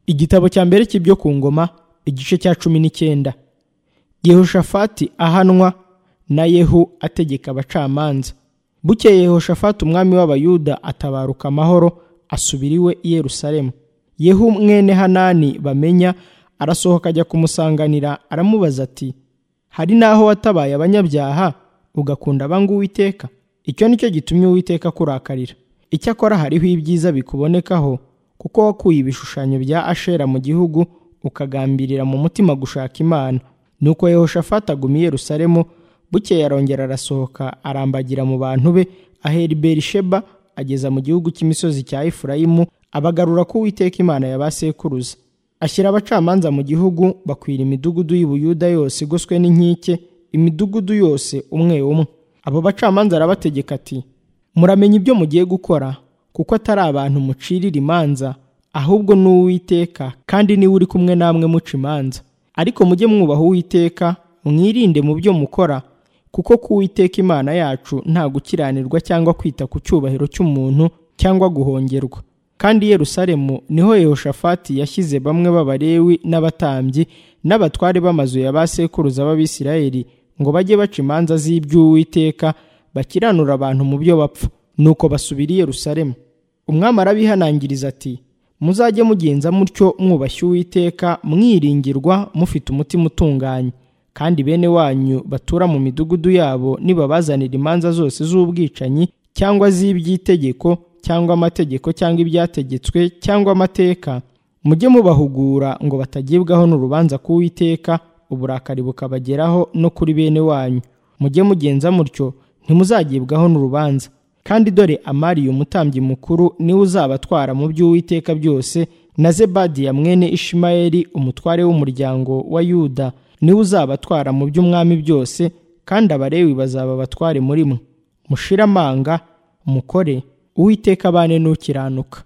igitabo cya mbere cy'ibyo ku ngoma igice cya cumi n'icyenda yehoshafati ahanwa na yehu ategeka abacamanza bukeye yehoshafati umwami w'abayuda atabaruka amahoro asubira iwe i yerusalemu yehu mwene hanani bamenya arasohoka ajya kumusanganira aramubaza ati hari n'aho watabaye abanyabyaha ugakunda abanga uwiteka icyo ni cyo gitumye uwiteka akurakarira icyakora hariho ibyiza bikubonekaho kuko wakuye ibishushanyo bya ashera mu gihugu ukagambirira mu mutima gushaka imana nuko yehoshafati aguma i yerusalemu bukeye arongera arasohoka arambagira mu bantu be ahera i berisheba ageza mu gihugu cy'imisozi cya efurayimu abagarura ko uwiteka imana ya ba sekuruza ashyira abacamanza mu gihugu bakwira imidugudu y'ubuyuda yose igoswe n'inkike imidugudu yose umwe umwe abo bacamanza arabategeka ati muramenya ibyo mugiye gukora kuko atari abantu mucirira imanza ahubwo ni uwiteka kandi niwe uri kumwe namwe muca imanza ariko mujye mwubaha uwiteka mwirinde mu byo mukora kuko ku uwiteka imana yacu nta gukiranirwa cyangwa kwita ku cyubahiro cy'umuntu cyangwa guhongerwa kandi Yerusalemu niho yehoshafati yashyize bamwe b'abalewi n'abatambyi n'abatware b'amazu ya ba sekuruza b'abisirayeli ngo bajye baca imanza z'iby'uwiteka bakiranura abantu mu byo bapfa nuko basubira i Yerusalemu umwami arabihanangiriza ati muzajye mugenza mutyo mwubashye uwiteka mwiringirwa mufite umutima utunganye kandi bene wanyu batura mu midugudu yabo nibabazanira imanza zose z'ubwicanyi cyangwa z'iby'itegeko cyangwa amategeko cyangwa ibyategetswe cyangwa amateka mujye mubahugura ngo batagibwaho n'urubanza k'uwiteka uburakari bukabageraho no kuri bene wanyu mujye mugenza mutyo ntimuzagibwaho n'urubanza kandi dore amariya umutambyi mukuru niwe uzabatwara mu by'uwiteka byose na zebadiya mwene ishimayeli umutware w'umuryango wa yuda niwe uzabatwara mu by'umwami byose kandi abarewi bazaba abatware muri mwe mushire amanga mukore uwiteka abane n'ukiranuka